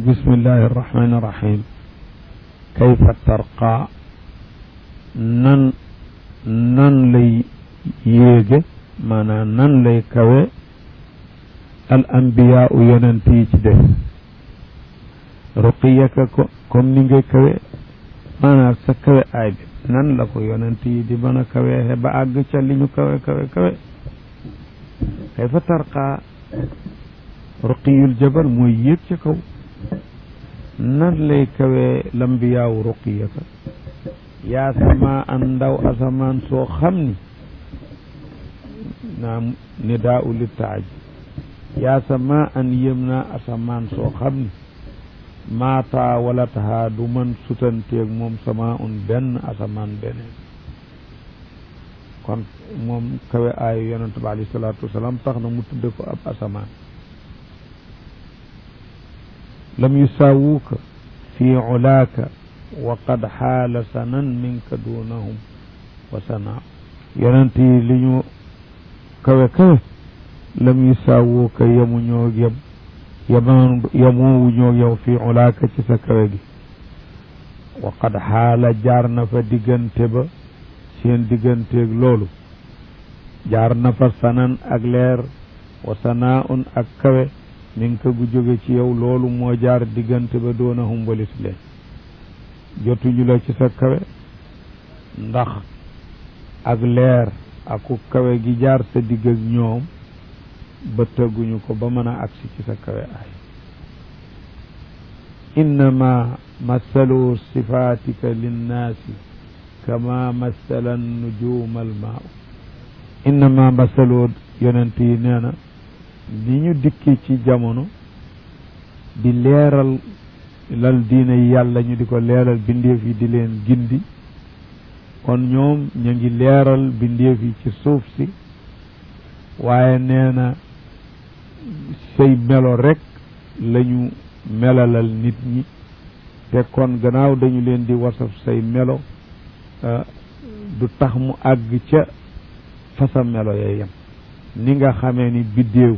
bismillahi irrahmani irrahim kayfa tarqa nan nan lay yéege maanaam nan lay kawe al ambiyaa u yonent yi ci des ruqiyaka ko comme ni ngay kawe maanaam sa kawe aay bi nan la ko yonent yi di mën a kawee ba àgg ca li ñu kawe kawe kawe kayfa tarqa ruqiyul jabal mooy yéeg ca kaw nan lay kawee lambiyaawu ruqiyaka yaa sama an ndaw asamaan soo xam ni naam nidaa u li taaj yaa sama an yëm naa asamaan soo xam ni maataa wala taxaa du man sutanteeg moom sama un benn asamaan beneen kon moom kawe aayu yonente bi alayhi salaatu wasalaam tax na mu tudde ko ab asamaan lam yusaawuuka fi ulaaka wa qad xaala sanan minka dunahum wa sanaa yonent yi li ñu kawe kawe lam yusaawuuka yemu ñoo yem yemaan yemoowu ñoo yow fi ulaaka ci sa kawe gi wa qad xaala jaar na fa diggante ba seen digganteeg loolu jaar na fa sanan ak leer wa sanaa un ak kawe min ka gu jóge ci yow loolu moo jaar diggante ba doona humbalis leen jotuñu la ci sa kawe ndax ak leer aku kawe gi jaar sa digg ak ñoom ba tëgguñu ko ba mën a agsi ci sa kawe ay innama masalu sifatika linnaasi kama masala nujuma almaau innama masalu yonent yi nee na ni ñu dikki ci jamono di leeral lal diine yàlla ñu di ko leeral bindeef yi di leen gindi kon ñoom ñu ngi leeral bindeef yi ci suuf si waaye nee na say melo rek lañu melalal nit ñi te kon gannaaw dañu leen di wasaf say melo du tax mu àgg ca fasa melo ya yem ni nga xamee ni biddéew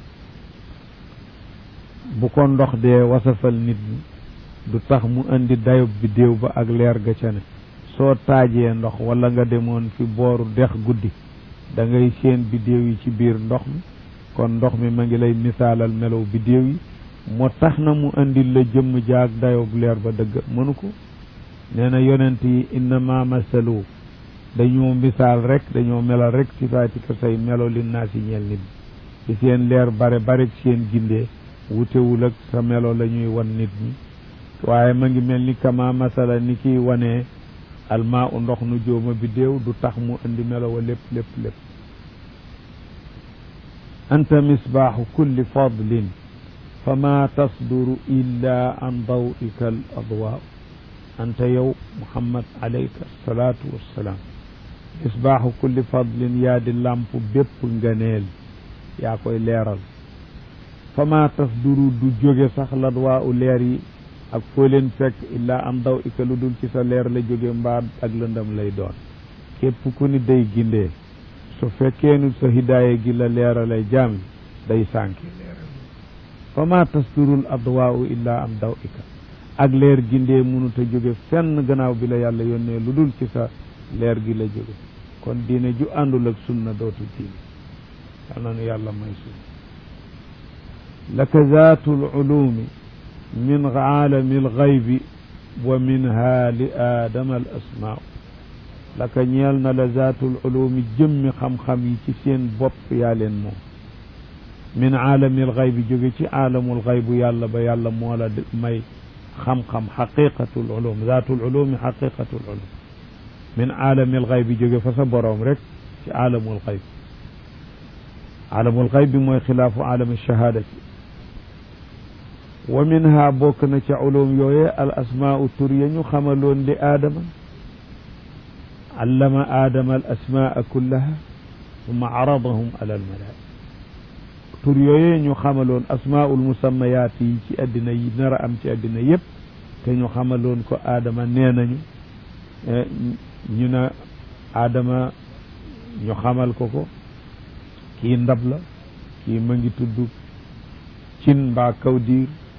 bu ko ndox dee wasafal nit ñi du tax mu indi dayob biddéew ba ak leer ga ca ne soo taajee ndox wala nga demoon fi booru dex guddi da ngay seen biddéew yi ci biir ndox mi kon ndox mi ma ngi lay misaalal melow biddéew yi moo tax na mu indil la jëmm jaag dayob leer ba dëgg mënu ko nee na yonent yi innama masalu dañoo misaal rek dañoo melal rek sifaatika say melo li naa si ñeel nit ñi ci seen leer bare bare seen gindee wutewul ak sa melo la ñuy wan nit ñi waaye ma ngi mel ni kama masala ni kiy wanee almaa u ndox nu jóoma bi déew du tax mu indi melo wa lépp lépp lépp anta misbaaxu kulli fadlin fa ma tasduru illa an dawika al adwaa anta yow muhammad alayka salaatu wassalaam misbaaxu kulli fadlin yaa di làmp bépp ngëneel yaa koy leeral fa ma tasduru du jóge sax ladwaa u leer yi ak foo leen fekk illaa am daw ika lu dul ci sa leer la jóge mbaa ak lëndam lay doon képp ku ni day gindee su fekkee nu sa hidaaya gi la leeralay jaam day sànki fa ma tasdurul adwaa u illaa am daw ika ak leer gindee mënut a jóge fenn gannaaw bi la yàlla yónnee lu dul ci sa leer gi la jóge kon diine ju àndul ak sunna dootu diine yal na nu yàlla may sunna laka zaatul ulumi min aalami alxaybi wa minha li aadama al asmaau laka ñeel na la zaatul ulumi jëmmi xam-xam yi ci seen bopp yaa leen moom min aalami alxaybi jóge ci aalamul xaybu yàlla ba yàlla moo la may xam-xam xaqiqatul ulum zaatul ulumi xaqiqatul ulum min aalami alxaybi jóge fa sa boroom rek ci aalamul xayb aalamul xayb bi mooy xilaafu aalami shahaadati wa minha bokk na ca ulum yooye al asmaau tur ya ñu xamaloon li aadama allama aadama al asmaa kullaha summa aradahum ala al malaika tur yooye ñu xamaloon asmaul musammayaat yi ci addina yi nar a am ci addina yépp te ñu xamaloon ko aadama nee nañu ñu ne aadama ñu xamal ko ko kii ndab la kii ma ngi tudd cin mbaa kaw diir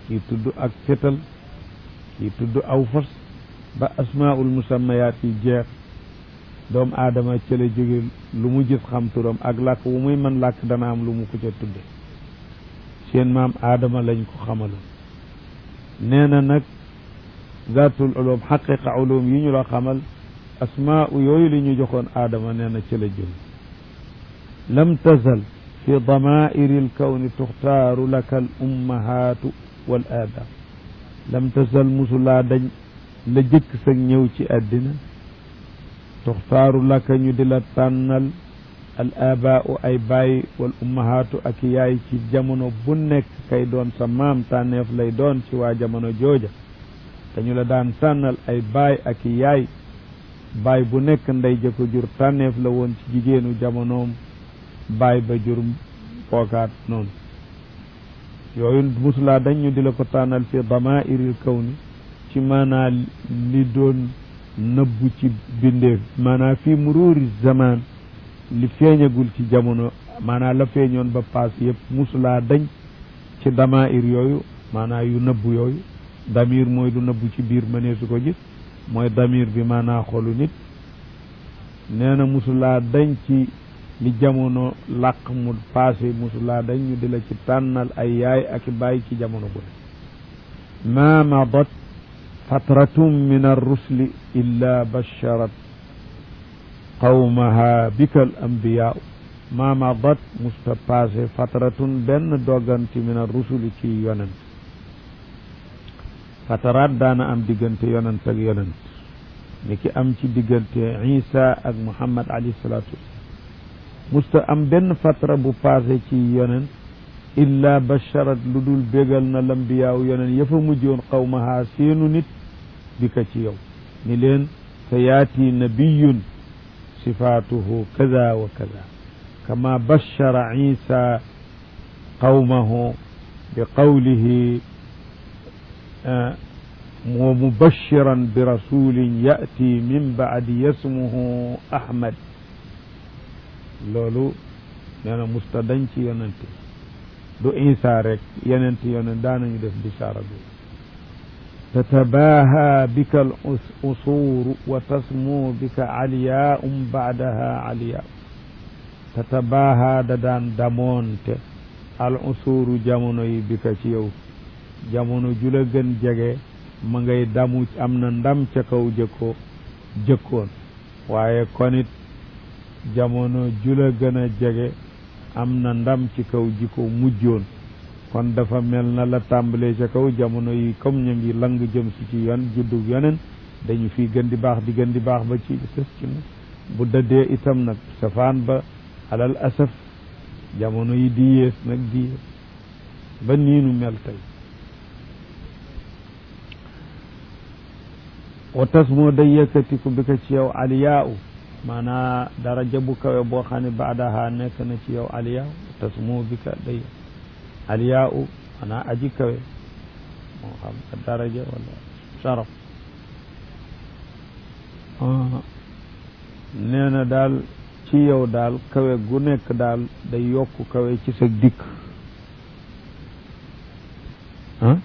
kii tudd ak fétal kii tudd aw fas ba asmaul musammayaat yi jeex doomu aadama ca la jóge lu mu gis xam turam ak làkk wu muy mën làkk dana am lu mu ko ca tudde seen maam aadama lañ ko xamaloon nee na nag zaatul ulum xaqiqa ulum yi ñu la xamal asmaa yooyu li ñu joxoon aadama nee na ca la jóge lam tazal fi damairi lkawni tuxtaaru laka al ummahaatu wal aaba lam tazal musulaa dañ la jëkk sag ñëw ci àddina tuxtaaru laka ñu di la tànnal al abaau ay baay wal ummahaatu ak yaay ci jamono bu nekk kay doon sa maam tànneef lay doon ci waa jamono jooja dañu la daan tànnal ay baay ak yaay baay bu nekk ndey ja ko jur tànneef la woon ci jigéenu jamonoom baay ba jur fookaat noonu yooyu musulaa dañ ñu di la ko tànnal fi damairil kawni ci maanaa li doon nëbbu ci bindeef maanaa fii muruuri zaman li feeñagul ci jamono maanaa la feeñoon ba paas yëpp musulaa dañ ci damair yooyu maanaa yu nëbbu yooyu damir mooy lu nëbbu ci biir mënee su ko gis mooy damir bi maanaa xolu nit nee na musulaa dañ ci li jamono làq mu passé musulaa dañ ñu di la ci tànnal ay yaay ak baay ci jamono bu ne ma madat fatratun min arrusli illa basharat qawmaha bika al ambiyaa ma madat musta passé fatratun benn dogganti min arrusuli ci yonent fataraat daana am diggante yonent ak yonent ni ki am ci diggante isa ak muhammad alayhi salaatu musta am benn fatra bu passé ci yonent illa basharat lu dul bégal na lambiyaaw yonent yafa mujjoon qawmaha seenu nit bi ka ci yow ni leen sa yaati nabiyun sifaatuhu kaza wa kaza kama bashara isa qawmahu bi qawlihi wa mubashiran bi rasulin yati min baadi yasmuhu ahmad loolu nee na musta dañ ci yonente du isa rek yenente yonent daanañu def bisaara bi tatabaha bika al usuuru wa tasmu bika aliyaum baadaha aliya tatabaha da daan damoonte al usuuru jamono yi bika ci yow jamono ju la gën jege ma ngay damu am na ndam ca kaw jëkkoo jëkkoon waaye konit jamono ju la gën a jege am na ndam ci kaw ji ko mujjoon kon dafa mel na la tàmbalee ca kaw jamono yi comme ñu ngi lang jëm si ci yon juddu yonen dañu fi gën di baax di gën di baax ba ci sës ci mu bu dëddee itam nag safaan ba alal asaf jamono yi di yées nag di yées ba niinu mel tey wa tas moo day yëkkatiku bi ko ci yow aliyaa u maanaa daraja bu kawe boo xam ne baadaha nekk na ci yow aliyaa u tas moo bi ka day aliyaa u maanaa aji kawe moo xam ka daraja wala sharaf nee na daal ci yow daal kawe gu nekk daal day yokk kawe ci sa dikk ah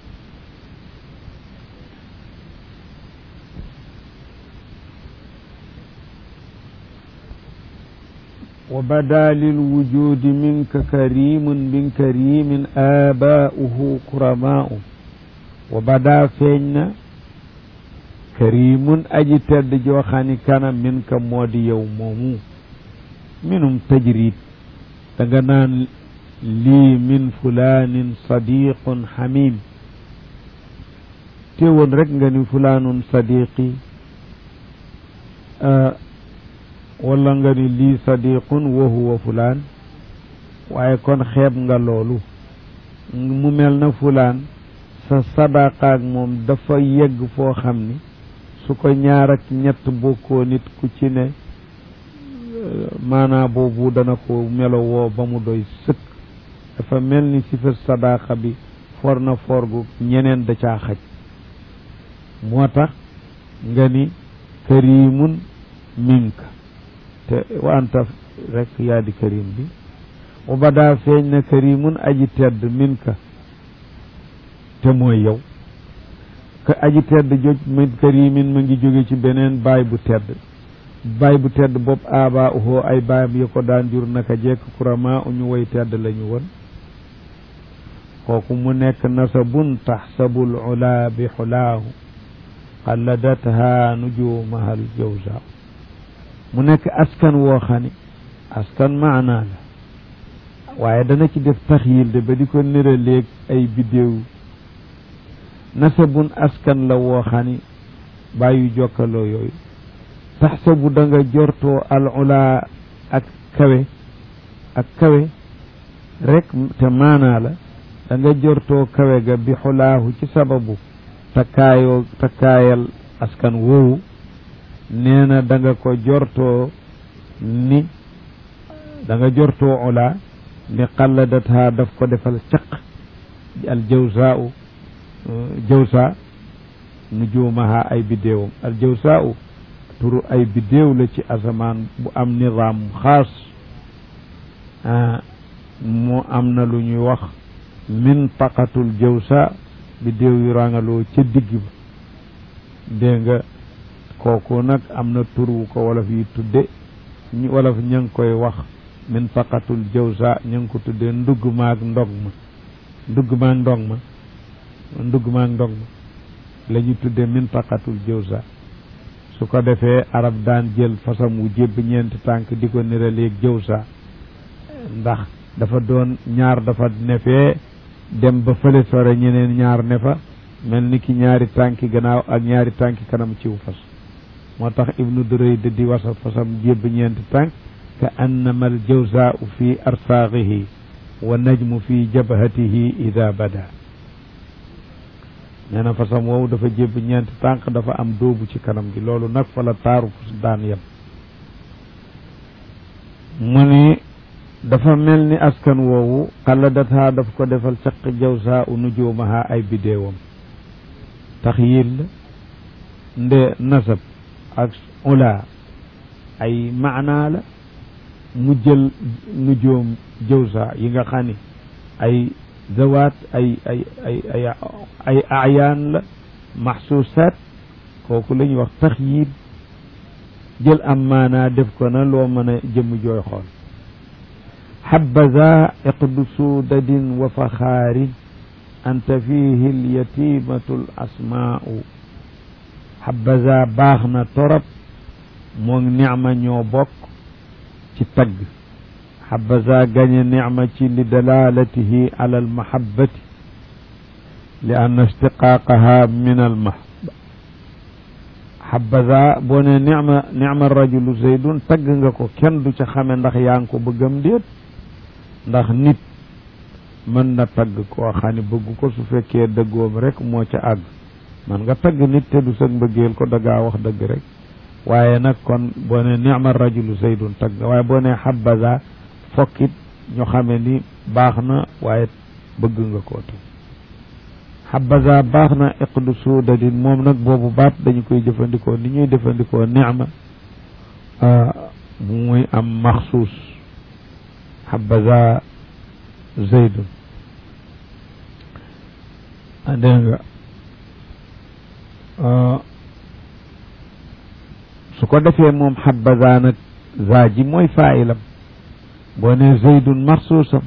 وبدا للوجود منك كريم من كريم آباؤه كرماء وبدا فينا كريم أجي تد جوخاني كان منك مودي يومه منهم تجريد تغنان لي من فلان صديق حميم تيون رك فلان صديقي آه wala nga ni lii sadiqun wa huwa fulaan waaye kon xeeb nga loolu mu mel na fulaan sa sadaqaak moom dafa yegg foo xam ni su ko ñaar ak ñett bokkoo nit ku ci ne maanaa boobu dana ko melo woo ba mu doy sëkk dafa mel ni si fa sadaqa bi for na for gu ñeneen da caa xaj moo tax nga ni karimun minka te wa anta rek yaa di karim bi wa badaa feeñ na karimun aji tedd min ka te mooy yow ka aji tedd joj min karimin ma ngi jóge ci beneen baay bu tedd baay bu tedd bopp aaba uhoo ay baayam yi ko daan jur naka jekk kurama uñu way tedd lañu woon kooku mu nekk nasabun taxsabul ula bi xulaahu xalladatha nujumaha al jawza mu nekk askan woo xam ne askan maanaa la waaye dana ci def taxyil de ba di ko nëraleeg ay biddéew nasabun askan la woo xam ne bàyyu jokkaloo yooyu taxsabu da nga jortoo al ula ak kawe ak kawe rek te maanaa la da nga jortoo kawe ga bi xulaahu ci sababu takkaayoo takkaayal askan woowu nee na da nga ko jortoo ni da nga jortoo ula ni xalladatha daf ko defal caq al jawsa u jawsa nujumaha ay biddéewam al jawsa u turu ay biddéew la ci asamaan bu am nizaam xaas mu am na lu ñuy wax mintaqatul jawsa biddéew yu rangaloo ca digg ba dégg nga kooku nag am na tur wu ko wolof yi tudde ñu wolof ña ngi koy wax mintaqatul jawsa ña ngi ko tudde ndugg maag ndog ma ndugg maag ndog ma ndugg maag ndog ma la ñu tudde mintaqatul jawsa su ko defee arab daan jël fasam wu jébb ñeenti tànk di ko niraleeg jawsa ndax dafa doon ñaar dafa nefee dem ba fële sore ñeneen ñaar ne fa mel ni ki ñaari tànki gannaaw ak ñaari tànki kanam ciw fas moo tax ibnu durayd di wasa fasam jébb ñeenti tànk ka annama al jawsaau fi arsaaxihi wa najmu fi jabhatihi ida bada nee na fasam woowu dafa jébb ñeenti tànk dafa am dóobu ci kanam gi loolu nag fa la taaru fas daan yem mu ni dafa mel ni askan woowu xalladatha daf ko defal caq jawsa u nujumaha ay biddéewam tax yil la nde nasab ak ula ay maanaa la mu jël nujoom jawsa yi nga xam ni ay zawaat ay ay ay ay ay ayaan la maxsuusaat kooku la ñuy wax tax yil jël am maanaa def ko na loo mën a jëmm jooy xool حبذا عقد سودد وفخار أنت فيه اليتيمة الأسماء حبذا باخنا torop moog nicma ñoo bokk ci tagg حبذا gañe nicma ci li dalalatihi على المحبة لأن اشتقاقها من المحبة حبذا boo ne nicma nicma rajulu zaydun tagg nga ko kenn du ca xame ndax yaa ngi ko bëggam déet ndax nit mën na tagg koo xam ne bëgg ko su fekkee dëggoom rek moo ca àgg man nga tagg nit te du sag mbëggeel ko dangaa wax dëgg rek waaye nag kon boo ne nicma rajulu zaydun tagg waaye boo ne xabaza fokkit ñu xame ni baax na waaye bëgg nga koo te xabaza baax na iqdu suudadin moom nag boobu baat dañu koy jëfandikoo ni ñuy jëfandikoo nicma muy am maxsuus xabaza zaydun dégg nga su ko defee moom xabaza nag za ji mooy faayilam boo ne zaydun marsuusam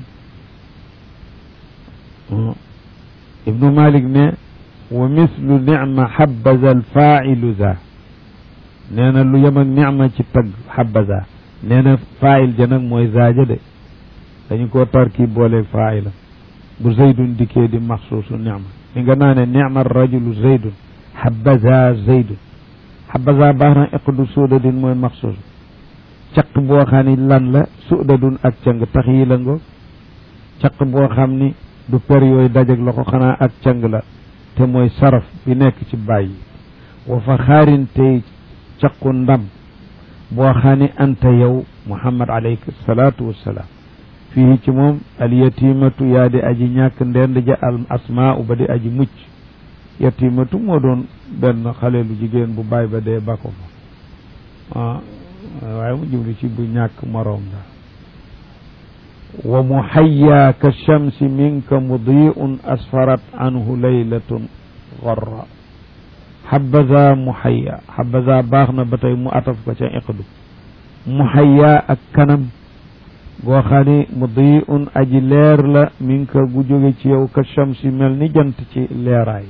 ibnu malik ne wa mislu nicma xabaza alfailu za nee na lu yem ak nicma ci tagg xabaza nee na faayil ja nag mooy zaaja de dañu koo tarki boole faayila bu zaydun dikkee di maxsuusu nicma li nga naa ne nicma rajulu zaydun xabaza zaydun xabaza baax na iqdu suudadin mooy maxsuus caq boo xam ni lan la suudadun ak cang tax yi la ngo caq boo xam ni du per yooyu dajeg la ko xanaa ak cang la te mooy saraf bi nekk ci bàyyi wa fa xaarin tey caqu ndam boo xam ni anta yow muhammad alayhi salaatu wassalaam fii ci moom al yatimatu yaa di aji ñàkk ndend ja al asmaa ba di aji mucc yatimatu moo doon benn xale lu jigéen bu baay ba dee ba ko fa waaye mu jublu ci bu ñàkk moroom daal wa muhayya ka shamsi minka mudiun asfarat anhu laylatun garra xabaza muhayya xabaza baax na ba tey mu ataf ko ca iqdu muhayya ak kanam goo xam ne mudiun aji leer la minka gu jóge ci yow ka shamsi mel ni jant ci leeraay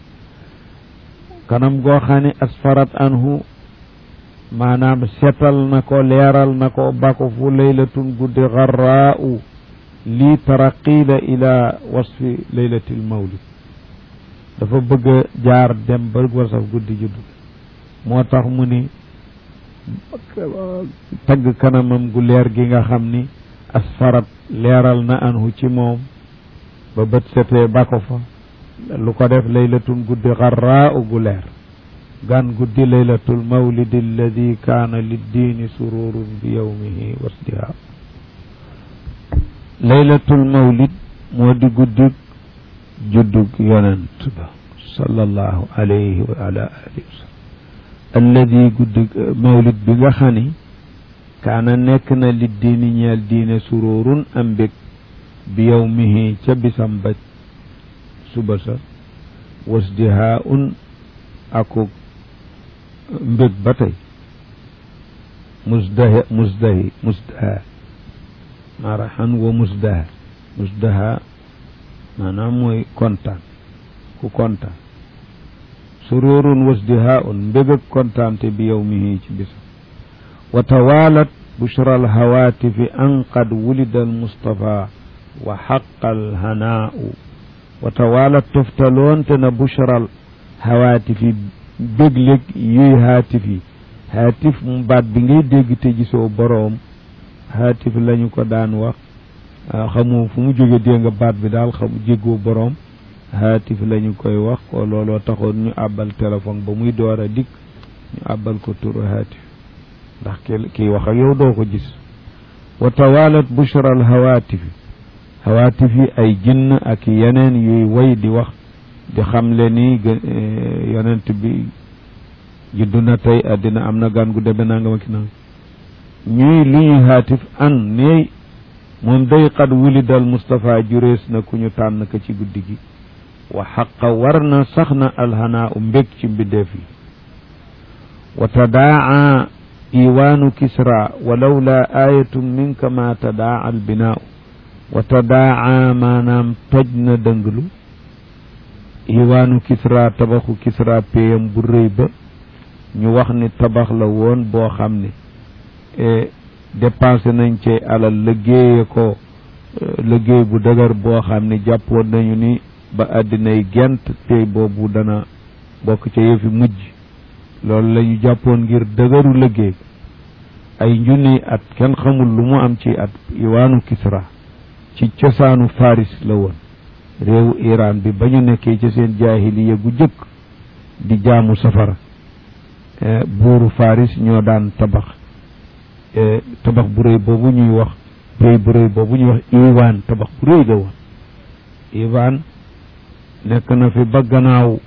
kanam goo xam ne asfarat anhu maanaam setal na ko leeral na ko bako fu laylatun guddi garraa'u lii taraqiila ila wasfi laylatil mawlid dafa bëgg a jaar dem ba wasaf guddi juddu moo tax mu ni tagg kanamam gu leer gi nga xam ni asfarat leeral na anhu ci moom ba bët setee bako fa lu ko def laylatun guddi garraa'u gu leer gan guddi laylatul mawlid alladi kaana liddiini sururun bi yowmihi wasdiha laylatul mawlid moo di guddug juddug yonent ba sallallahu alayhi wa ala alihi wa sallam alladi guddug mawlid bi nga xam ni kaana nekk na liddiini ñeel diine sururun am mbég bi yowmihi ca bisam ba suba sa wasdiha un akuk mbég ba tey musdahi musdahi musdaha marahan wa musdaha musdaha maanaam mooy kontaan ku kontaan sururun wasdiha un mbég ak kontaante bi yowmihi ci bisam wa tawalat bushra alhawatifi an qad wulida almustafa wa xaqa alhanaau wa tawalat toftaloonte na bushra alhawatifi bégléeg yuy haatif yi haatif mu baat bi ngay dégg te gisoo boroom haatif lañu ko daan wax xamoo fu mu jóge dégg nga baat bi daal xamu jéggoo boroom haatif lañu koy wax ko looloo taxoon ñu àbbal téléphone ba muy door a dikk ñu àbbal ko turu haatif ndax ki kii wax ak yow doo ko gis wa tawalat bushra al hawaatif hawaatif yi ay jinn ak yeneen yuy way di wax di xamle ni yonent bi juddu na tey àddina am na gan gu deme naa nga ma ki nang ñuy lu ñuy haatif an ne moom day qad wulidal Moustapha jurees na ku ñu tànn ka ci guddi gi wa xaqa war na sax na alhanaa u mbég ci mbindeef yi wa tadaa iwaanu kisra wa lawla ayatun minka ma tadaa albinaau wa tadaa maanaam toj na dënglu iwaanu kisra tabaxu kisra péyam bu rëy ba ñu wax ni tabax la woon boo xam ne dépensé nañ ci alal liggéeye ko liggéey bu dëgër boo xam ne jàppoon nañu ni ba àddinay gent tey boobu dana bokk ca yëfi mujj loolu la ñu jàppoon ngir dëgëru liggéey ay njunni at kenn xamul lu mu am ci at iwaanu kisra ci cosaanu faris la woon réewu Iran bi ba ñu nekkee ci seen jaahiliya gu jëkk di jaamu safara buuru faris ñoo daan tabax tabax bu rëy boobu ñuy wax rëy bu rëy boobu ñuy wax iwaan tabax bu rëy la woon iwaan nekk na fi ba gannaaw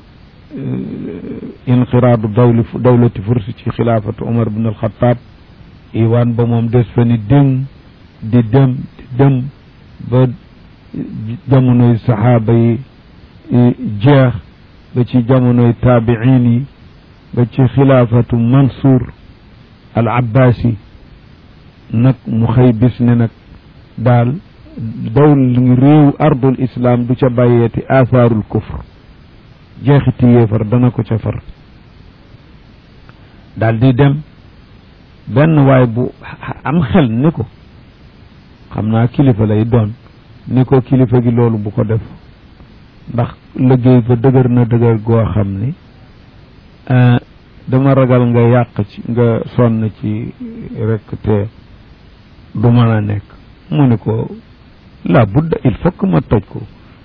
inqiraadu dawli dawlati fursi ci xilaafatu Umar bin al-Xattaab iwaan ba moom des fa ni dem di dem di dem ba jamonoy saxaaba yi jeex ba ci jamonoy taabiin yi ba ci xilaafatu Mansour al Abbaasi nag mu xëy bis ne nag daal dawl réew ardul islam du ca bàyyeeti athaarul kufr jeexiti yéefar dana ko ca far daal di dem benn waay bu am xel ni ko xam naa kilifa lay doon ni ko kilifa gi loolu bu ko def ndax liggéey ba dëgër na dëgër goo xam ni dama ragal nga yàq ci nga sonn ci rek te du mën a nekk mu ni ko la budda il faut que ma toj ko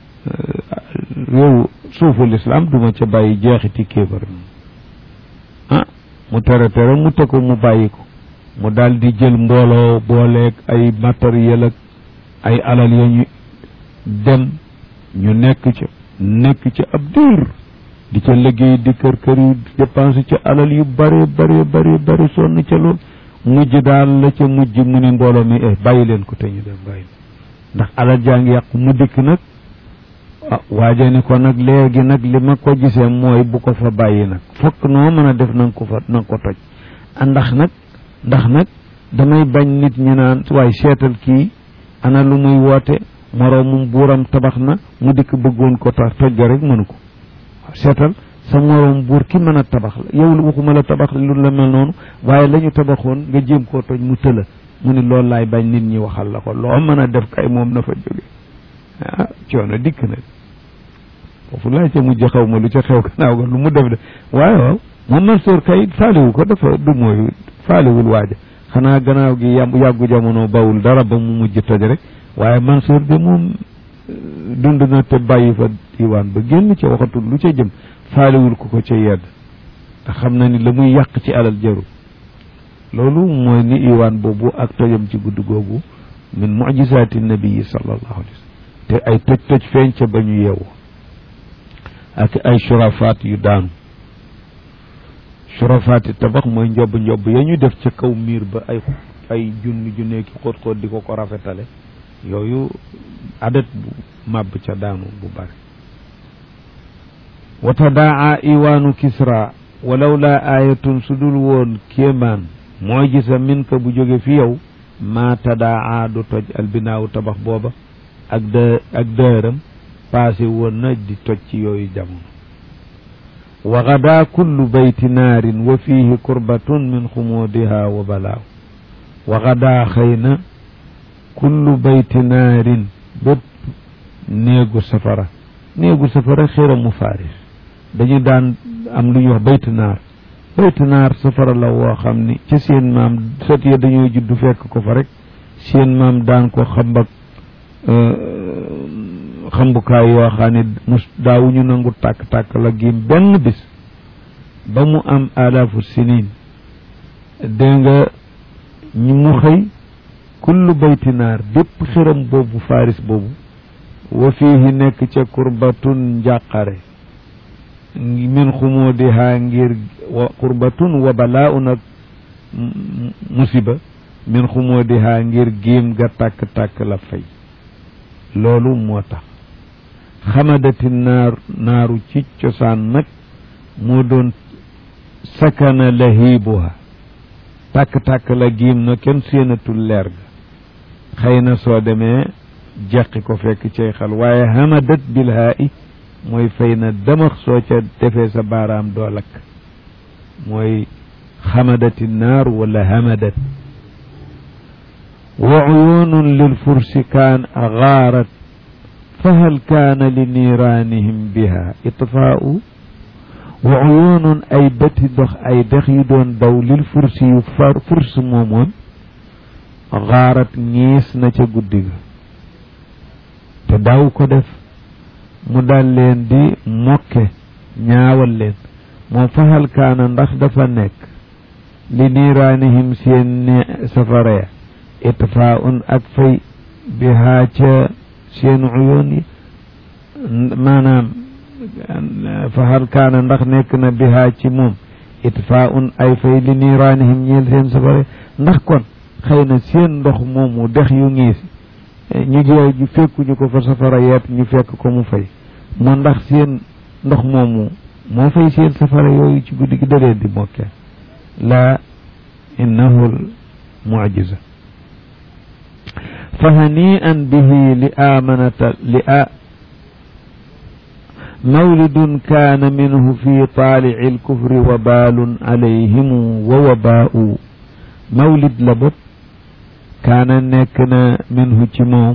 réew suufu lislaam duma ca bàyyi jeexiti kéefar ah mu tere tere mu te ko mu bàyyi ko mu daal di jël mbooloo booleeg ay matériel ak ay alal ya ñu dem ñu nekk ca nekk ca ab diir di ca liggéey di kër kër yi dépense ca alal yu bare bare bare bare sonn ca lool mujj daal la ca mujj mu ni mbooloo mi eh bàyyi leen ko te ñu dem bàyyi ndax alal jaa ngi yàqu mu dikk nag waaje ni ko nag léegi nag li ma ko gisee mooy bu ko fa bàyyi nag fokk noo mën a def nanga ko fa nanga ko toj ndax nag ndax nag damay bañ nit ñi naan waaye seetal kii ana lu muy woote moroomum buuram tabax na mu dikk bëggoon ko tax toj ga rek mënu ko seetal sa moroom buur ki mën a tabax la yow lu waxuma la tabax lu la mel noonu waaye la ñu tabaxoon nga jéem koo toj mu tëla mu ni loolu laay bañ nit ñi waxal la ko loo mën a def kay moom na fa jóge ah coono dikk nag foofu laa ca mujj xaw ma lu ca xew gannaaw ga lu mu def de waaye waaw moom Mansour kay faaliwu ko dafa du mooy faaliwul waaja xanaa gannaaw gi yam yàggu jamono bawul dara ba mu mujj toj rek waaye Mansour de moom dund na te bàyyi fa diwaan ba génn ca waxatul lu ca jëm faaliwul ko ko ca yedd te xam na ni la muy yàq ci alal jaru loolu mooy ni iwaan boobu ak tojam ci gudd googu min mujisaati nabii sallallahu alayhi wa sallam te ay toj toj feeñ ca ba ñu yeewu ak ay surafaat yu daanu surafaat yi tabax mooy njobb njobb ya ñu def ca kaw miir ba ay ay junni junne ki xóot xóot di ko ko rafetale yooyu adat bu màbb ca daanu bu bari wa tadaa iwaanu kisra walaw laa aayatun su dul woon kéemaan mooy gisa min ka bu jóge fi yow maa tadaa du toj albinaawu tabax booba ak dë ak dëram passé woon na di toj ci yooyu jamono wa gadaa kullu bayti naarin wa fiihi kurbatun min xumuudiha wa balaaw wa gadaa xëy na kullu bayti naarin bépp néegu safara néegu safara xiramu faaris dañu daan am lu ñuy wax baytu naar baytu naar safara la woo xam ni ca seen maam sot ya dañoo juddu fekk ko fa rek seen maam daan ko xambak xambukaay yoo xam ne mus daawuñu nangu tàkk-tàkk la giim benn bis ba mu am alaafu sinin dégg nga ñi mu xëy kullu bayti naar bépp xiram boobu faris boobu wa fiihi nekk ca kurbatun njàqare min xumudiha ngir wa qurbatun wa balaaun ak musiba min xumudiha ngir giim ga tàkk-tàkk la fay loolu moo tax xamadati naar naaru ci cosaan nag moo doon sakana lahibuha tàkk-tàkk la giim na kenn séenatul leer ga xëy na soo demee jeqi ko fekk cay xal waaye hamadat bilhaa i mooy fay na damax soo ca defee sa baaraam doo lakk mooy xamadati naar wala hamadat wa uyunun lil fursi kaan gaarat fa hal kaana li niiraanihim biha itfaau wa uyunun ay bëti dox ay dex yu doon daw lil fursi yu far furs moomoon gaarat ñiis na ca guddi ga te daaw ko def mu dal leen di mokke ñaawal leen moo fahal kaana ndax dafa nekk li niiraanihim seen safara ya itfaaun ak fay bihaa ca seen uyoon yi maanaam fahal kaana ndax nekk na bihaa ci moom itfaaun ay fay li niiraanihim ñeel seen safara ya ndax kon xëy na seen ndox moomu dex yu ngiisi ñu jooy ju fekkuñu ko fa safara yeet ñu fekk ko mu fay moo ndax seen ndox moomu moo fay seen safara yooyu ci guddi gi da leen di mokke laa innahu l mujiza fa hani'an bihi li amanata li a mawlidun kaana minhu fi taalici lkufri wabalun alayhimu wa wabaa'u mawlid la bopp kaana nekk na minhu ci moom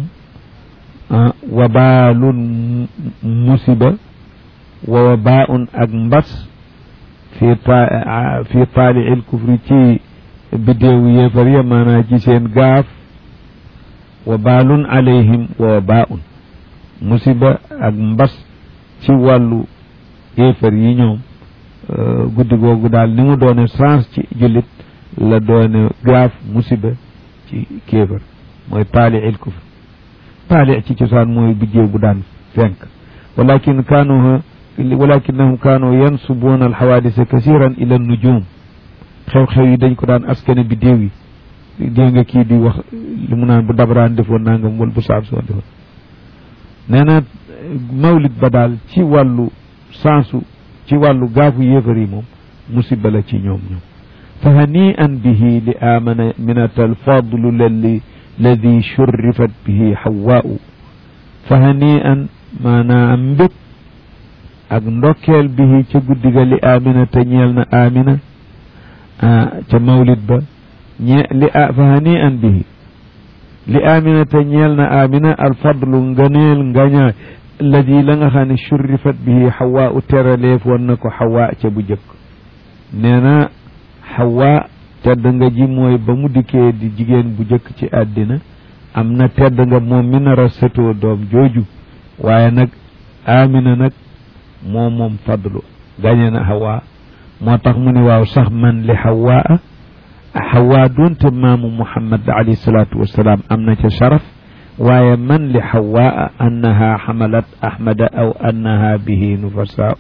wabaalun musiba wa wabaun ak mbas fi ta fi taaliil kufri ci biddéewu yéefar ya maanaa ci seen gaaf wabaalun alayhim wa wabaun musiba ak mbas ci wàllu yéefar yi ñoom guddi googu daal ni mu doone sens ci jullit la doone gaaf musiba ci kéefar mooy taali il kufr taali ci cosaan mooy bijjee bu daan fenk walakin kaanu walakinahum kaanu yansubuuna alxawaadisa kasiran ila nujum xew-xew yi dañ ko daan askane bi déew yi dégg nga kii di wax li mu naan bu dabaraan defoon nangam wala bu saab soo defoon nee na mawlid ba daal ci wàllu sansu ci wàllu gaafu yéefar yi moom musiba la ci ñoom ñoom fa hani'an bihi li amana minata alfadlu lali ladi shurrifat bihi hawaa'u fa hani'an maanaam mbég ak ndokkeel bihi ca guddiga li amina te ñeel na amina ca mawlid ba ñe li a fa hani'an bihi li amina te ñeel na amina alfadlu nganeel ngañaay ladi la nga xam ne shurrifat bihi xawaa u teraleef woon na ko xawaa ca bu jëkk nee na xawaa tedd nga ji mooy ba mu dikkee di jigéen bu jëkk ci àddina am na tedd nga moom mi nar a sëtoo doom jooju waaye nag amina nag moo moom fadlu gañe na xawaa moo tax mu ne waaw sax man li xawaa xawaa doonte maamu muhammad alayhi salaatu wasalaam am na ca sharaf waaye man li xawaa annaha xamalat ahmada aw annaha bihi nufasaau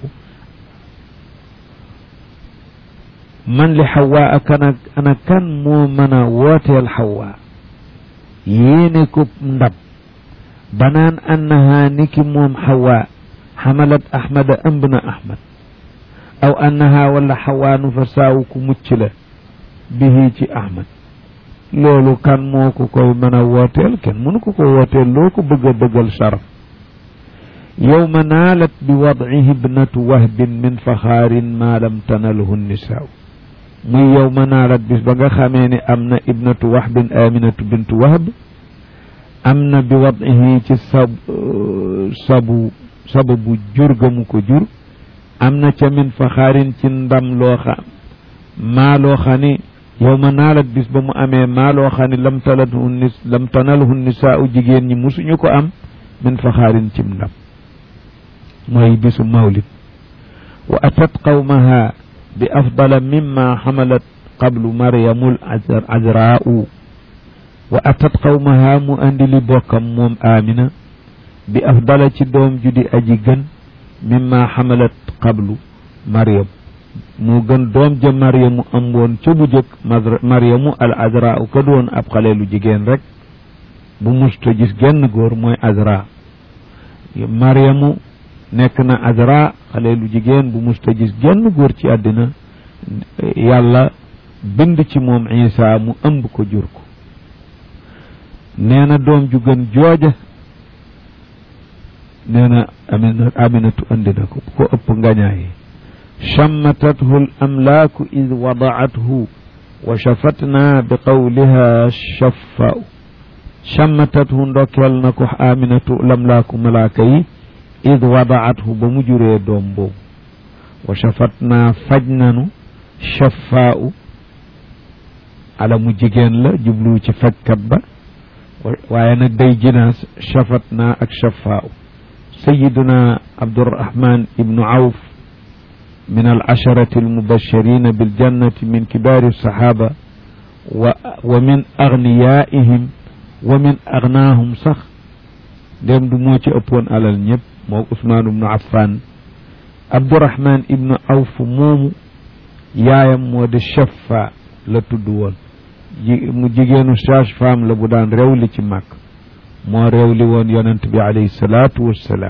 man li xawaa kana ana kan moo mën a wooteel xawaa yéene ko ndab banaan annaha niki moom xawaa xamalat ahmada ëmb na ahmad aw annaha wala xawaa nufasaau ku mucc la bihi ci ahmad loolu kan moo ko koy mën a wooteel kenn mënu ko ko wooteel loo ko bëgg a dëggal sharaf yowma naalat bi wadcihi ibnatu wahbin min faxaarin maa lam tanalhu nisaaw muy yowma naalat bis ba nga xamee ne am na ibnatu wahbin aminatu bintu wahb am na bi wadcihi ci sab sabu sababu jur ga mu ko jur am na ca min faxaarin ci ndam loo xam maa loo xam ni yow ma naalat bis ba mu amee maa loo xam ne lam talathu nis lam tanalhu nisaa u jigéen ñi musuñu ko am min faxaarin cim ndam mooy bisu mawlid wa atat qawmaha bi afdala mimma xamalat qablu maryamul azraau wa atat qawmaha mu andi li bokkam moom amina bi afdala ci doom ju di aji gën mimma xamalat qablu maryam mu gën doom ja maryamu am woon ca bu jëkk maryamu al azra u ka doon ab xale lu jigéen rek bu musta gis genn góor mooy azra maryamu nekk na azra xale lu jigéen bu musta gis genn góor ci àddina yàlla bind ci moom isa mu ëmb ko jur ko nee na doom ju gën jooja nee na amina aminatu andi na ko bu ko ëpp ngañaayi شمتته الأملاك إذ وضعته وشفتنا بقولها الشفاء شمتته ndokkeel na ko آمنة الأملاك malaaka yi إذ وضعته ba mu juree doom boobu وشفتنا faj nanu شفاء ala mu jigéen la jublu ci fajkat ba waaye nag day jinaas shafatna ak shafaa sayiduna abdurahman ibnu awf من العشرة المبشرين بالجنة من كبار الصحابة و ومن أغنيائهم ومن أغناهم صح dem du moo ci ëppoon alal ñëpp moo Usmaan ibnu Affan Abdurahman ibnu Awf moomu yaayam moo di Shaffa la tudd woon ji mu jigéenu sage-femme la bu daan rewli ci màkk moo rewli woon yonent bi alayhi salaatu wassalaam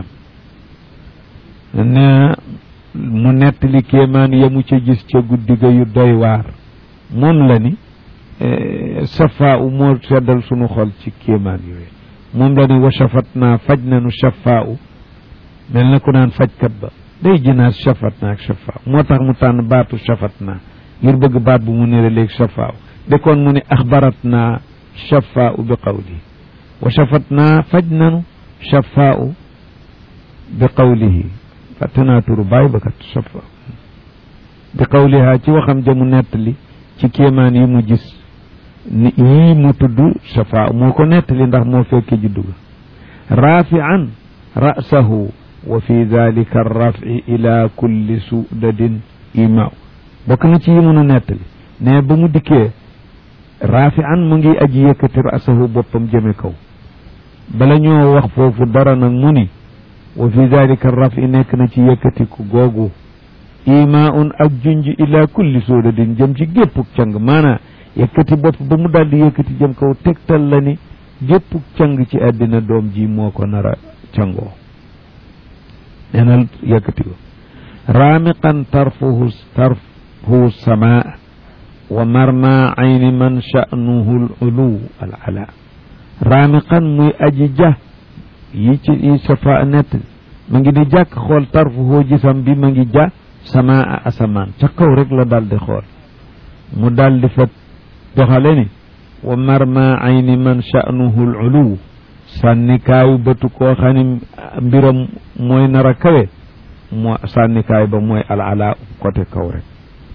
ne mu nettali kéemaan ya mu ca gis ca guddi ga yu doy waar moom la ni safa u moo seddal sunu xol ci kéemaan yooyu moom la ni wa shafat naa faj nanu shafaa u mel na ku naan fajkat ba day jinaas shafat naa ak shafaa moo tax mu tànn baatu shafat naa ngir bëgg baat bu mu nire léegi shafaa u de kon mu ne axbarat naa shafaa u bi qawli wa shafat naa faj nanu shafaa u bi qawlihi fàtte naa turu bàyyi ba kat safa bi qawliha ci waxam jamu nettali ci kéemaan yi mu gis ni yii mu tudd safa moo ko nettali ndax moo fekke juddu ga rafian ra'sahu wa fi dalika arrafi ila kulli sudadin imaaw bokk na ci yi mun a nettali ne ba mu dikkee rafian mu ngi aji yëkkati ra'sahu boppam jëme kaw bala ñoo wax foofu dara nag mu ni wa fi dalika rafi nekk na ci yëkkatiku googu imaun ak junj ila kulli sóodadin jëm ci géppuk càng maanaa yëkkati bopp ba mu daldi yëkkati jëm kaw tegtal la ni géppuk càng ci àddina doom ji moo ko nar a cangoo neenal yëkkati ko raamiqan tarfuhu tarfuhu samaa wa marma ayni man sha'nuhu al uluw al ala raamiqan muy aji ja yi ci yi safa nett ma ngi di jàkk xool tarfuhu gisam bi ma ngi ja samaa asamaan ca kaw rek la dal di xool mu dal di fa doxale ni wa marma ayni man sha'nuhu al uluw sànnikaayu bëtu koo xam ne mbiram mooy nar a kawe moo sànnikaay ba mooy al ala côté kaw rek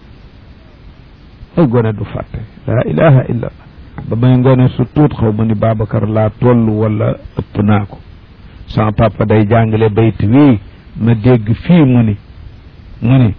ay gone du fàtte laa ilaha illa allah ba may ngone su tuut xaw ma ni Babacar laa toll wala ëpp naa ko sama papa day jàngale bayt wii ma dégg fii mu ni mu ni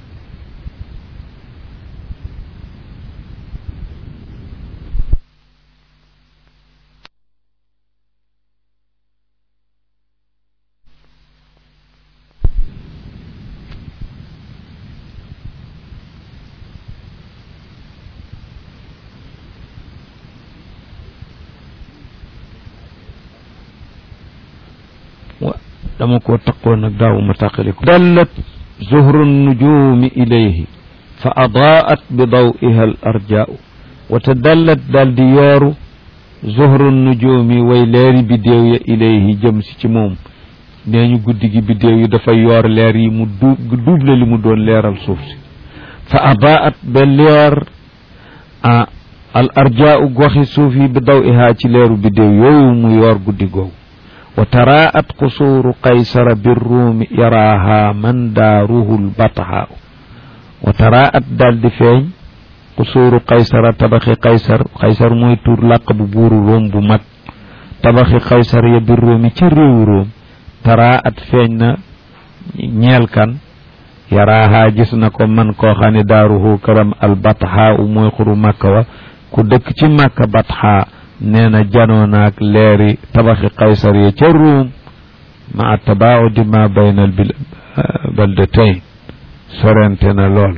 dama ko taqoon nag daaw ma tàqali ko dallat zuhru nujumi ilayhi fa adaat bi dawiha al arjaau wa tadallat daal di yooru zuhru nujumi way leeri biddéew ya ilayhi jëm si ci moom nee ñu guddi gi biddéew yi dafa yoor leer yi mu du double li mu doon leeral suuf si fa adaat ba leer a al arjaau goxi suuf yi bi dawiha ci leeru biddéew yooyu mu yoor guddi googu wa taraat qusuuru qaysara birruumi yaraaha man daaruhu lbathaa wa taraat daal di feeñ qusuuru qaysara tabaxi qaysar qaysar mooy tur làq bu buuru róom bu mag tabaxi qaysar ya birruumi ca réewu róom taraat feeñ na ñeel kan yaraaha gis na ko man koo xam ne daaruhu karam albathaa u mooy xuru màkka wa ku dëkk ci màkka bathaa nee na janoo naag leeri tabaxi qaysar yi ca ruum ma tabaudi ma bayna al baldatayn sorente na lool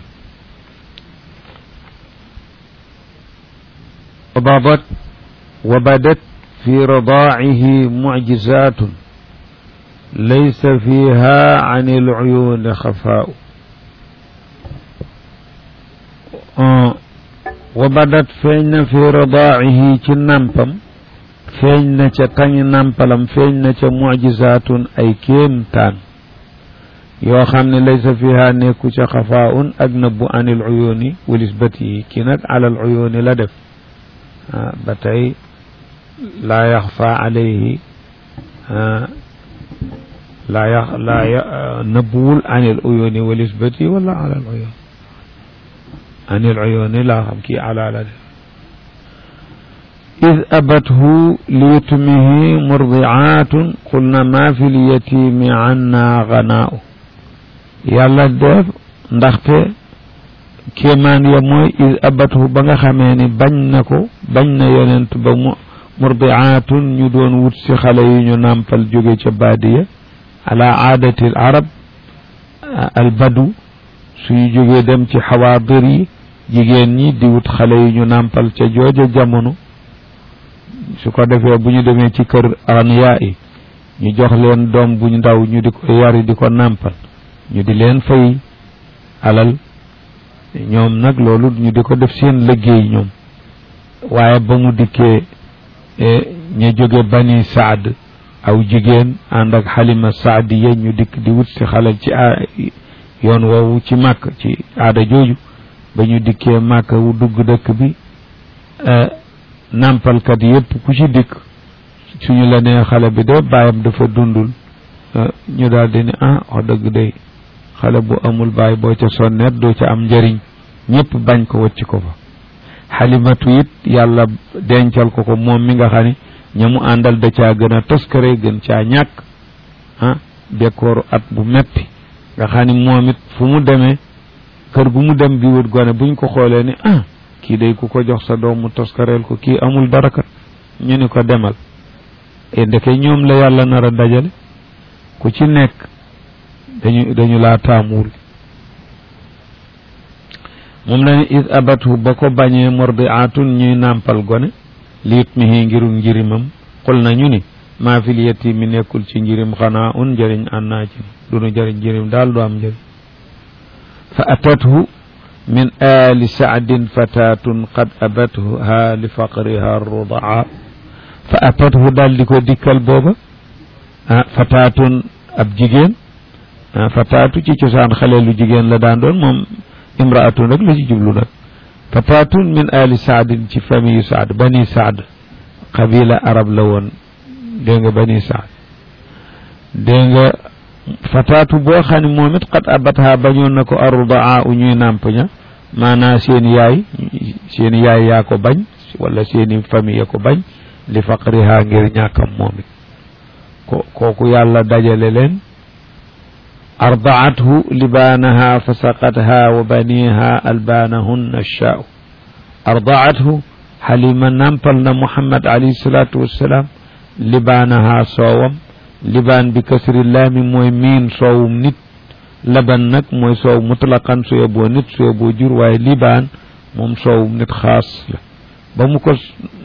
وبابت وبدت في رضاعه معجزات ليس فيها عن العيون خفاء آه wa badat feeñ na fi radaa'ihi ci nampam feeñ na ca tañ nampalam feeñ na ca mucjisaatun ay kéemtaan yoo xam ne laysa fiha nekku ca xafaa'un ak nëbbu anil uyuuni walis bët yi kii nag alal uyuuni la def ba tey laa yaxfa alayhi laa yax laa nëbbuwul anil uyuuni walis bët yi wala alal uyuuni anil uyuuni laa xam kii ala la def id abathu liyutmihi murdiaatun qulna ma fi lyatimi anna ganaau yàlla def ndaxte kéemaan ya mooy id abathu ba nga xamee ni bañ na ko bañ na yonent ba mu murdiaatun ñu doon wut si xale yu ñu nàmpal jóge ca baadiya ala aadati al arab al badu suñu jógee dem ci xawaadir yi jigéen ñi di wut xale yu ñu nàmpal ca jooja jamono su ko defee bu ñu demee ci kër aniyaa yi ñu jox leen doom bu ndaw ñu di ko yari di ko nàmpal ñu di leen fay alal ñoom nag loolu ñu di ko def seen liggéey ñoom waaye ba mu dikkee ñu jóge bani saad aw jigéen ànd ak xalima saadiya ñu dikk di wut si xalal ci yoon woowu ci màkk ci aada jooju ba ñu dikkee màkk wu dugg dëkk bi nàmpalkat yépp ku ci dikk suñu la nee xale bi de baayam dafa dundul ñu daal di ne ah wax dëgg day xale bu amul baay boo ca sonnet doo ca am njëriñ ñëpp bañ ko wacc ko fa xalimatu it yàlla dencal ko ko moom mi nga xam ne ña mu àndal da caa gën a toskare gën caa ñàkk ah dékooru at bu metti nga xam ni moom it fu mu demee kër gu mu dem bi wut gone buñ ko xoolee ni ah kii day ku ko jox sa doom mu toskareel ko kii amul dara kat ñu ni ko demal e ndeke ñoom la yàlla nar a dajale ku ci nekk dañu dañu laa taamuwul moom la ne id abathu ba ko bañee mordiatun ñuy nàmpal gone liit mihi ngiru njirimam xul nañu ni maa fil yetimi nekkul ci njirim xanaa un njëriñ ànnaa ci dunu jëriñ njirim daal du am njëriñ fa atathu min ali saadin fatatun qad abatha li faqriha rudaa fa atathu daal di ko dikkal booba ah fatatun ab jigéen ah fatatu ci cosaan xale lu jigéen la daan doon moom imraatun rek la ci jublu nag fatatun min ali saadin ci famille saad bani saad qabila arab la woon dégg nga bani saad dégg nga fataatu boo xam ne moom it xat abatha bañoon na ko arrudaa u ñuy nàmp ña maanaa seen yaay seen yaay yaa ko bañ wala seeni famille ya ko bañ li faqriha ngir ñàkkam moom it ko kooku yàlla dajale leen ardaathu libaanaha fa saqatha wa baniha albaanahunna shaau ardaathu xalima nàmpal na muhammad alayhi salaatu wassalaam libaanaha soowam libaan bi kasri laami mooy miin soowum nit laban nag mooy soow mutlaqan su yóbboo nit su yóbboo jur waaye libaan moom soowum nit xaas la ba mu ko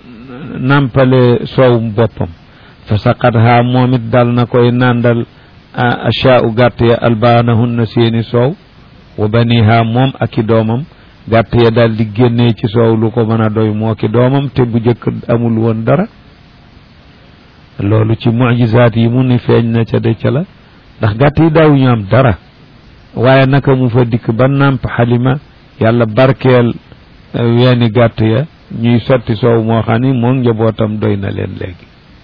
nàmpale soowum boppam fa saqatha moom it dal na koy nàndal achaau gàtt ya albaanahunna seeni soow wa baniha moom ak i doomam gàtt ya daal di génnee ci soow lu ko mën a doy moo ki doomam te bu jëkk amul woon dara loolu ci mujizaat yi mu ni feeñ na ca de ca la ndax gàtt yi daaw ñu am dara waaye naka mu fa dikk ba nàmp xalima yàlla barkeel weeni gàtt ya ñuy sotti soow moo xam ni moom njabootam doy na leen léegi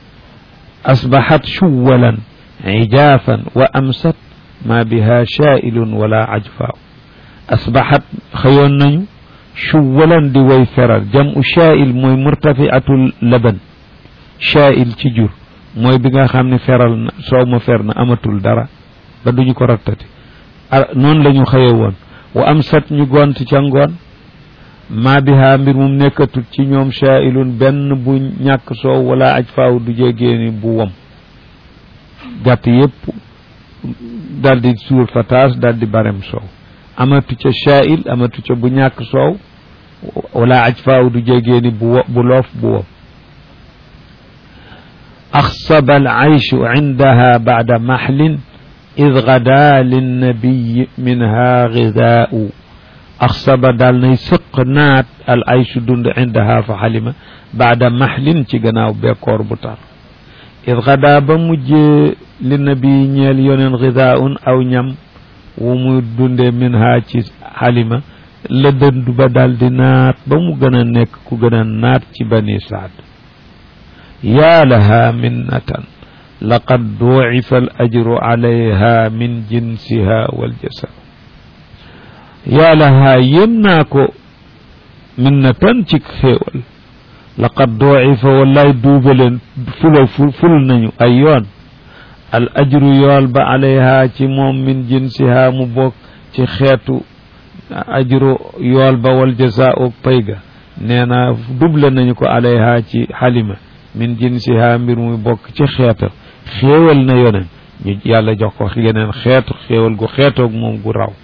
asbaxat shuwalan ijaafan wa amsat ma biha shaailun wala ajfaaw asbaxat xëyoon nañu shuwalan di way feral jam u shaail mooy murtafiatul laban shaail ci jur mooy bi nga xam ne feral na soow ma fer na amatul dara ba duñu ko rattati noonu la ñu xëye woon wa am sat ñu gont ca ngoon maa bihaa mbir mum nekkatul ci ñoom shaailun benn bu ñàkk soow wala aj faaw du jégéeni bu wom gàtt yépp daldi suur fa taas daldi barem soow amatu ca shaail amatu ca bu ñàkk soow wala aj faaw du jégéeni bu bu loof bu wom أخصب العيش عندها بعد محل إذ غدا للنبي منها غذاء أخصب دال ني سق نات العيش دند عندها فحلم بعد محل تيغناو بكور بطار إذ غدا بمج للنبي نيل يونن غذاء أو نيم ومو دند منها تي حلمة لدند بدال دي نات بمو غنا نيك كو غنا نات تي بني سعد يا لها منة لقد ضوعف الأجر عليها من جنسها والجسد يا لها يمناكو منة تك خيول لقد ضوعف والله دوبل فل فل نيو أيون الأجر يول عليها تموم من جنسها مبوك تخيتو أجر يول والجزاء بيغا نينا دوبل نيو عليها تي حلمه min jinsiha mbir muy bokk ci xeeta xéewal na yonen ñu yàlla jox ko yeneen xeetu xéewal gu xeetoog moom gu raw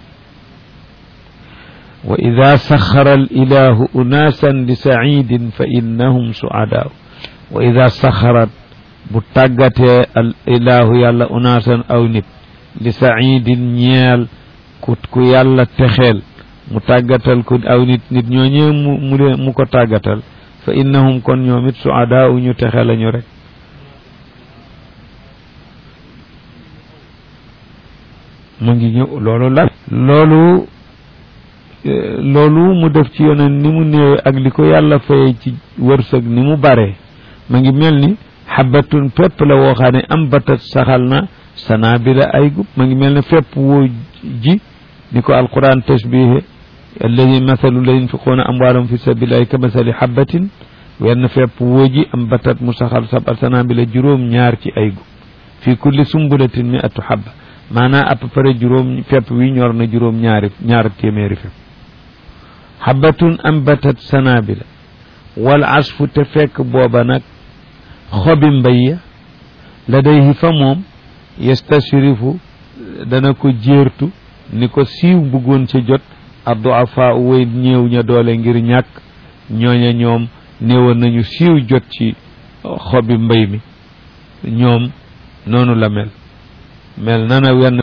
wa ida saxara al ilahu unaasan li saidin fa innahum suadaa wa ida saxarat bu tàggatee al ilahu yàlla unaasan aw nit li saidin ñeel ku ku yàlla texeel mu tàggatal ko aw nit nit ñooñee mu mu mu ko tàggatal fa innahum kon ñoom it suadaa u ñu texe lañu rek mu ngi ñëw loolu la loolu loolu mu def ci yoneen ni mu néewe ak li ko yàlla faye ci wërsëg ni mu bare ma ngi mel ni xabatun fépp la woo xam ne am batat saxal na sanabila ay gub ma ngi mel ne fépp woo ji ni ko alquran tashbihe alladi mathalu la yunfiquuna amwaalahum fi sabilillahi ka mathali xabatin wenn fépp woo ji am batat mu saxal sab sanabila juróom ñaar ci ay gub fi kulli sumbulatin mi atu xabba maanaam à peu près juróom fépp wi ñor na juróom ñaari ñaar téeméeri fépp xabatun ambatat sanabila wal asfu te fekk booba nag xobi mbay ya ladayhi fa moom yastashrifu dana ko jéertu ni ko siiw bëggoon ca jot adduafa way ñëw ña doole ngir ñàkk ñooña ñoom néewoon nañu siiw jot ci xobi mbay mi ñoom noonu la mel mel nana wenn